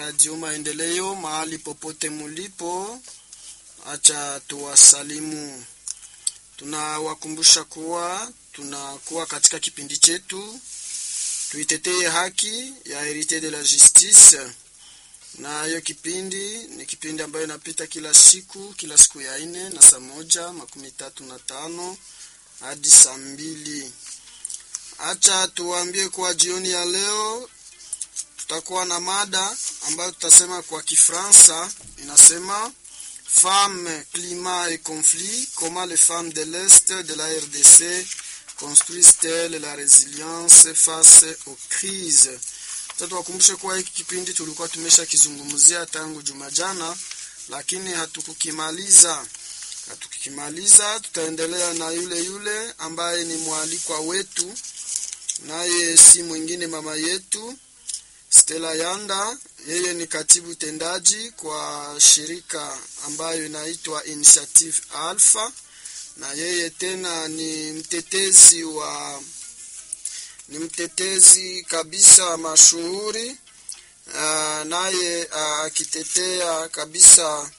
Radio Maendeleo mahali popote mulipo, acha tuwasalimu. Tunawakumbusha kuwa tunakuwa katika kipindi chetu tuitetee haki ya Herite de la Justice, na hiyo kipindi ni kipindi ambayo inapita kila siku kila siku ya ine na saa moja makumi tatu na tano hadi saa mbili. Acha tuwaambie kuwa jioni ya leo tutakuwa na mada ambayo tutasema kwa Kifransa, inasema Femmes, climat et conflit, comment les femmes de l'Est de la RDC construisent-elles la résilience face aux crises. Tuwakumbushe kuwa hiki kipindi tulikuwa tumesha kizungumzia tangu juma jana, lakini hatukukimaliza. Hatukukimaliza, tutaendelea na yule yule ambaye ni mwalikwa wetu, naye si mwingine mama yetu Stella Yanda. Yeye ni katibu tendaji kwa shirika ambayo inaitwa Initiative Alpha, na yeye tena ni mtetezi wa ni mtetezi kabisa mashuhuri uh, naye akitetea uh, kabisa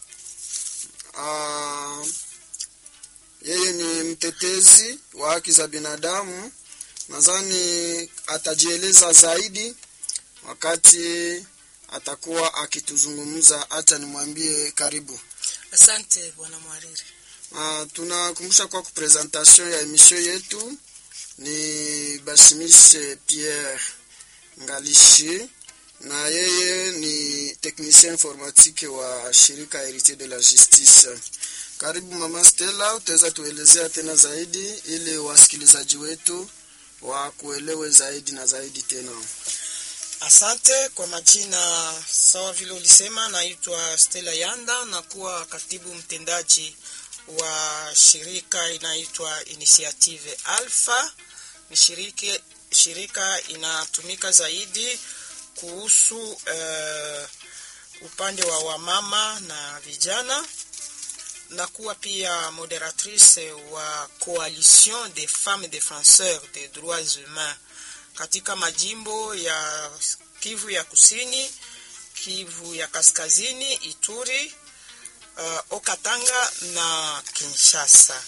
uh, yeye ni mtetezi wa haki za binadamu. Nadhani atajieleza zaidi wakati atakuwa akituzungumza. Acha nimwambie karibu. Asante bwana mwariri. Uh, tunakumbusha kwa kupresentation ya emission yetu ni Basimise Pierre Ngalishi na yeye ni technicien informatique wa shirika Heritier de la Justice. Karibu mama Stella, utaweza tuelezea tena zaidi ili wasikilizaji wetu wa kuelewe zaidi na zaidi tena. Asante kwa majina, sawa vile ulisema, naitwa Stella Yanda na kuwa katibu mtendaji wa shirika inaitwa Initiative Alpha. Ni shirika, shirika inatumika zaidi kuhusu uh, upande wa wamama na vijana na kuwa pia moderatrice wa Coalition des Femmes Defenseurs des Droits Humains katika majimbo ya Kivu ya Kusini, Kivu ya Kaskazini, Ituri, uh, Okatanga na Kinshasa.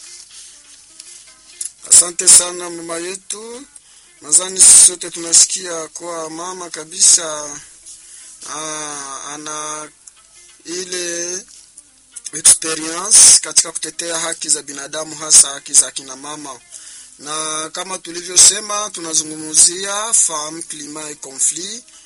Asante sana mama yetu, nadhani sisi sote tunasikia kwa mama kabisa aa, ana ile experience katika kutetea haki za binadamu, hasa haki za kina mama, na kama tulivyosema, tunazungumzia femme climat et conflit